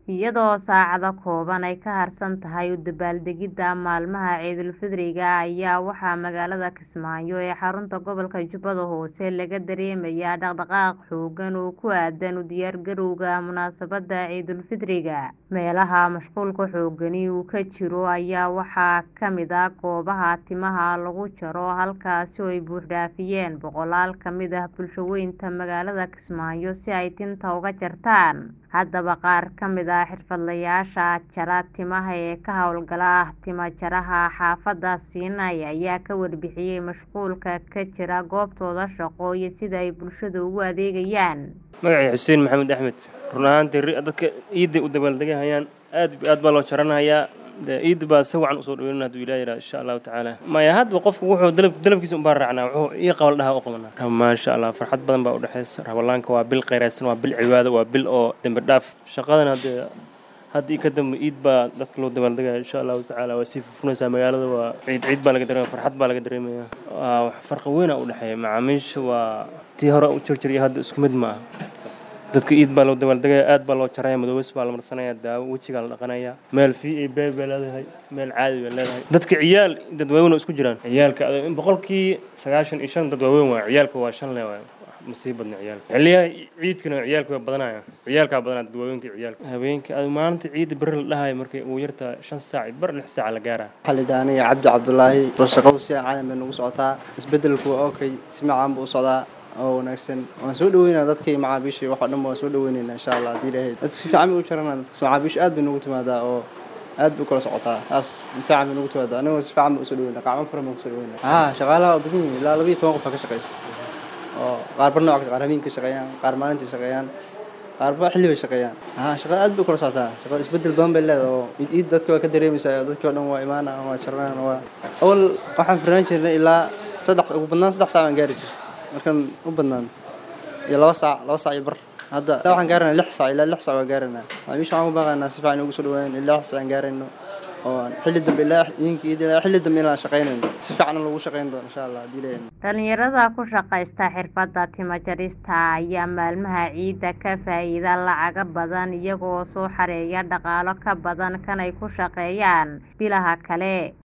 iyadoo saacado kooban ay ka harsan tahay u dabaaldegidda maalmaha ciidulfidriga ayaa waxaa magaalada kismaayo ee xarunta gobolka jubbada hoose laga dareemayaa dhaqdhaqaaq xooggan oo ku aadan u diyaargarowga munaasabadda ciidulfidriga meelaha mashquulka xooggani uu ka jiro ayaa waxaa ka mid ah goobaha timaha lagu jaro halkaasi oo ay buuxdhaafiyeen boqolaal ka mid ah bulshaweynta magaalada kismaayo si ay tinta uga jartaan haddaba qaar ka mid ah xirfadlayaasha jara timaha ee ka howlgala timo jaraha xaafadda siinay ayaa ka warbixiyay mashquulka ka jira goobtooda shaqo iyo sida ay bulshada ugu adeegayaan magacay xuseen maxamed axmed run ahaantii dadka ciidday u dabaaldegahayaan aad aad baa loo jaranayaa ciidda baa si wacan usoo dhaweynana haduu ilaah yidhaha insha allahu tacaala maya hadba qofku wuxuu dalab dalabkiisa unbaa raacnaa wuxuu ii qabal dhaha u qabanaa maasha allah farxad badan baa udhexaysa rabalaanka waa bil khayraadsan waa bil cibaado waa bil oo dembi dhaaf shaqadan haddee hadda ii ka dambe ciid baa dadka loo dabaaldegaya insha allahu tacaala waa sii furfurnaysaa magaalada waa ciid ciid baa laga dareemaya farxad baa laga dareemaya waa farqi weynaa u dhexeeya macaamiisha waa tii hore u jirjir iyo hadda isku mid ma aha dadka ciid baa loo dabaaldegaya aad baa loo jaraya madoobes baa la marsanaya daawo wejigaa la dhaqanaya meel v a b bay leedahay meel caadi bay leedahay dadka ciyaal dad waaweyn oo isku jiraan ciyaalka boqolkii sagaashan iyo shan dad waaweyn waay ciyaalka waa shan le waay masii badna ciyaalka xiliyaha ciidkana ciyaalka waa badanaya ciyaalkaa badanaya dad waaweynka ciyaalka habeenka maalinta ciidda beri la dhahayo markay ugu yartaa shan saac bar lix saac la gaaraa waxaa la yidhaha aniga cabdi cabdulaahi shaqadu si caalam bay nagu socotaa isbedelku waa okay si macaan buu u socdaa oo wanaagsan waan soo dhaweynaa dadkii macaabiishii wax oo dhan waan soo dhaweynayna insha allah haddii ilaahay dadka si fiican bay u jaranaa dadka macaabiisha aad bay nagu timaadaa oo aad bay u kala socotaa taas si fiican bay nagu timaadaa anigoo si fiican bay usoo dhaweynaa qacmo furan baan kusoo dhaweynaa haa shaqaalaha waa badan yihiin ilaa labiyo toban qof baa ka shaqaysa oo qaarba nooc qaar habeenka shaqeeyaan qaar maalintii shaqeeyaan qaarba xilli bay shaqeeyaan haa shaqada aad bay u kala socotaa shaqada isbedel badan bay leedahay oo iid dadka waa ka dareemaysaa dadkii oo dhan waa imaana waa jaranaan waa awal waxaan firnaan jirnay ilaa saddex ugu badnaan saddex saac baan gaari jiray markaan u badnaan iyo laba saac laba saac iyo bar hadda ilaa waxaan gaaranaa lix saac ilaa lix saac waan gaaranaa maamiisha waxaan ku baaqaynaa si fiican ugu soo dhawaanayno ilaa lix saac aan gaarayno oo xilli dambe ilaa idinka iyo ilaa xilli dambe inaan shaqaynayno si fiican lagu shaqayn doono insha allah haddii leeyahay dhalinyarada ku shaqaysta xirfadda timo jarista ayaa maalmaha ciidda ka faa'iida lacaga badan iyagoo soo xareeya dhaqaalo ka badan kan ay ku shaqeeyaan bilaha kale